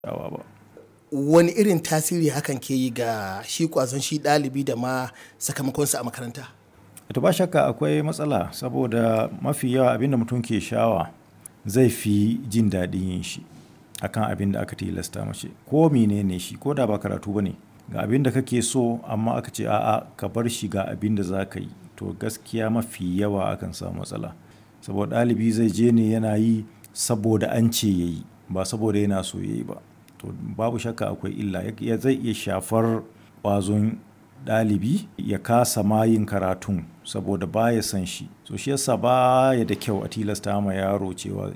yawa ba wani irin tasiri hakan ke yi ga shi kwazon shi ɗalibi da ma sakamakonsa a makaranta to ba shakka akwai matsala saboda mafi yawa abinda mutum ke shawa zai fi jin daɗin yin shi akan abin da aka tilasta mace ko menene shi ko da ba karatu ba ne ga abin da kake so amma aka ce a'a ka bar shi ga abin da za ka yi to gaskiya mafi yawa akan samu matsala saboda ɗalibi zai je ne yana yi saboda an ce ya yi ba saboda yana so ya yi ba to babu shakka akwai illa ya zai iya shafar ƙwazon ɗalibi ya kasa ma yin karatun saboda ba ya san shi so shi yasa ba ya da kyau a tilasta ma yaro cewa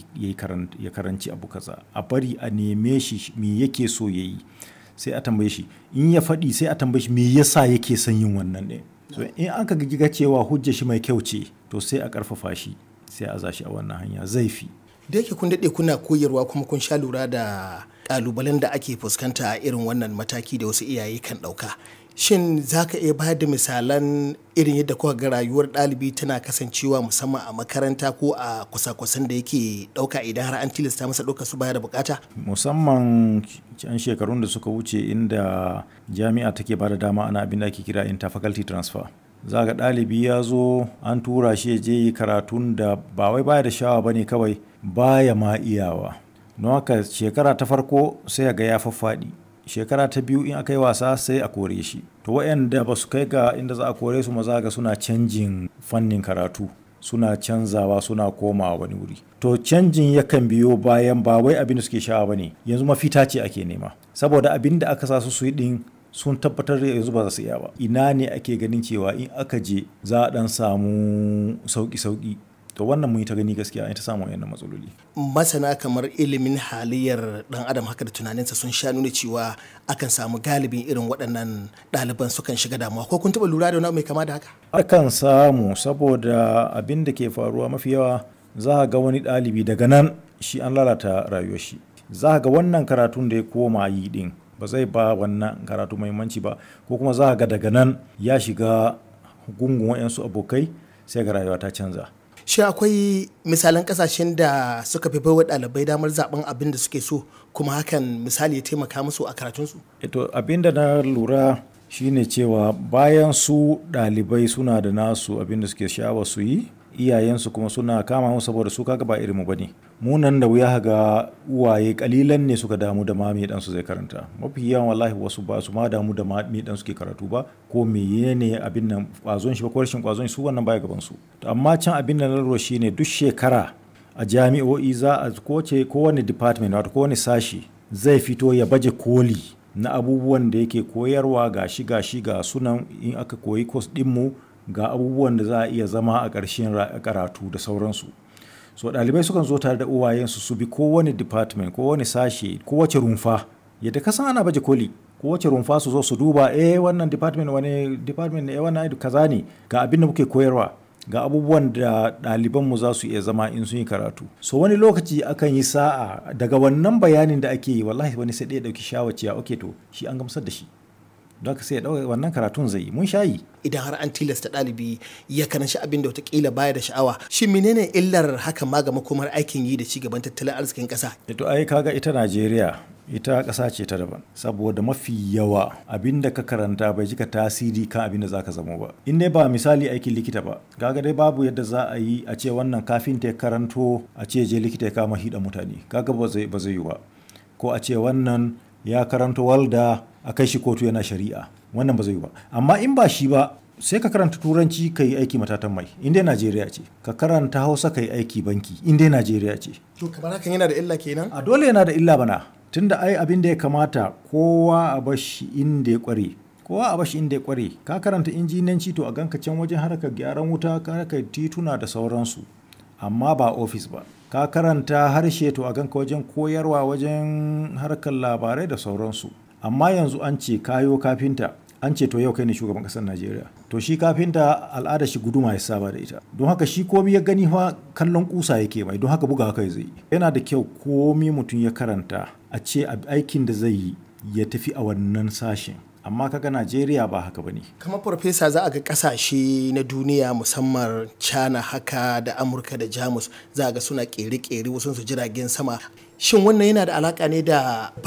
ya karanci abu kaza a bari a neme shi me yake so ya yi sai a tambaye shi in ya faɗi sai a tambaye shi me yasa yake son yin wannan ne so in aka ga cewa hujja shi mai kyau ce to sai a ƙarfafa shi sai a zashi a wannan hanya zai fi da yake kun daɗe kuna koyarwa kuma kun sha lura da ƙalubalen da ake fuskanta a irin wannan mataki da wasu iyaye kan ɗauka shin za ka iya bayar da misalan irin yadda kuka ga rayuwar ɗalibi tana kasancewa musamman a makaranta ko a kusa-kusan da yake ɗauka idan har an tilasta masa ɗauka su baya da bukata musamman can shekarun da suka wuce inda jami'a take ba da dama ana abin da ake kira interfaculty transfer za ga ɗalibi ya zo an tura shi ya je yi karatun da ba wai baya da shawa ba ne kawai baya ma iyawa don haka shekara ta farko sai ga ya faffaɗi shekara ta biyu in aka yi wasa sai a kore shi to waɗanda ba su kai ga inda za a kore su maza ga suna canjin fannin karatu suna canzawa suna komawa wani wuri to canjin yakan biyo bayan ba wai abin da suke shawa ba ne yanzu mafita ce ake nema saboda abin da aka sa su su yi din sun tabbatar da yanzu ba za su iya ba ina ne ake ganin cewa in aka je za a dan samu sauki-sauki to wannan mun yi ta gani gaskiya an ta samu wayannan matsaloli masana kamar ilimin halayyar dan adam haka da tunaninsa sun sha nuna cewa akan samu galibin irin waɗannan ɗaliban sukan shiga damuwa ko kun taɓa lura da wani mai kama da haka akan samu saboda abin da ke faruwa mafi yawa za ga wani ɗalibi daga nan shi an lalata rayuwar shi za ga wannan karatun da ya koma yi din ba zai ba wannan karatu muhimmanci ba ko kuma za ga daga nan ya shiga gungun wayansu abokai sai ga rayuwa ta canza shi akwai misalan kasashen da suka fi baiwa ɗalibai damar zaben abin da suke so kuma hakan misali ya taimaka musu a karatunsu ito abin da na lura shine cewa bayan su ɗalibai suna da nasu abin da suke sha'awa su yi iyayensu kuma suna kama mu saboda su kaga ba irinmu bane mu nan da wuya ga uwaye kalilan ne suka damu da ma me dan su zai karanta mafi yawan wallahi wasu ba su ma damu da ma me dan suke karatu ba ko menene abin nan kwazon shi ba ko rashin kwazon su wannan baya gaban su to amma can abin da na lura shine duk shekara a jami'o'i za a koce kowane department wato kowane sashi zai fito ya baje koli na abubuwan da yake koyarwa gashi gashi ga sunan in aka koyi course din mu ga abubuwan da za a iya zama a ƙarshen karatu da sauransu so ɗalibai sukan zo tare da uwayensu su bi kowane department kowane sashe kowace rumfa yadda ka san ana baje koli kowace rumfa su zo su duba eh wannan department wani department eh wannan kaza ne ga abin da muke koyarwa ga abubuwan da ɗalibanmu za su iya zama in sun yi karatu so wani lokaci akan yi sa'a daga wannan bayanin da ake yi wallahi wani sai ɗaya ɗauki shawaciya ok to shi an gamsar da shi don sai ya ɗauka wannan karatun zai yi mun shayi idan har an tilasta ɗalibi ya karanci abin da watakila baya da sha'awa shi menene illar hakan ma ga makomar aikin yi da cigaban tattalin arzikin ƙasa to ai kaga ita najeriya ita ƙasa ce ta daban saboda mafi yawa abin da ka karanta bai jika tasiri kan abin da zaka zama ba in dai ba misali aikin likita ba kaga dai babu yadda za a yi a ce wannan kafin ta karanto a ce je likita ya kama hida mutane kaga ba zai ba zai yi ba ko a ce wannan ya karanto walda a kai shi kotu yana shari'a wannan ba zai yi ba amma in ba shi ba sai ka karanta turanci ka yi aiki matatan mai in dai najeriya ce ka karanta hausa ka yi aiki banki in dai najeriya ce to kamar hakan yana da illa kenan a dole yana da illa bana tunda ai abin da ya kamata kowa a bashi inda ya kware kowa a bashi inda ya kware ka karanta injinanci to a ganka can wajen harkar gyaran wuta harkar tituna da sauransu amma ba ofis ba ka karanta harshe to a ganka wajen koyarwa wajen harkar labarai da sauransu amma yanzu an ce kayo kafinta an ce to yau kai ne shugaban kasar najeriya to shi kafinta al'ada shi guduma ya saba da ita don haka shi komi ya gani fa kallon kusa yake mai don haka buga haka zai yana da kyau komi mutum ya karanta a ce aikin da zai yi ya tafi a wannan sashen amma kaga najeriya ba haka ba ne kamar farfesa za a ga kasashe na duniya musamman china haka da amurka da jamus za a ga suna kere-kere wasu su jiragen sama shin wannan yana da alaka ne da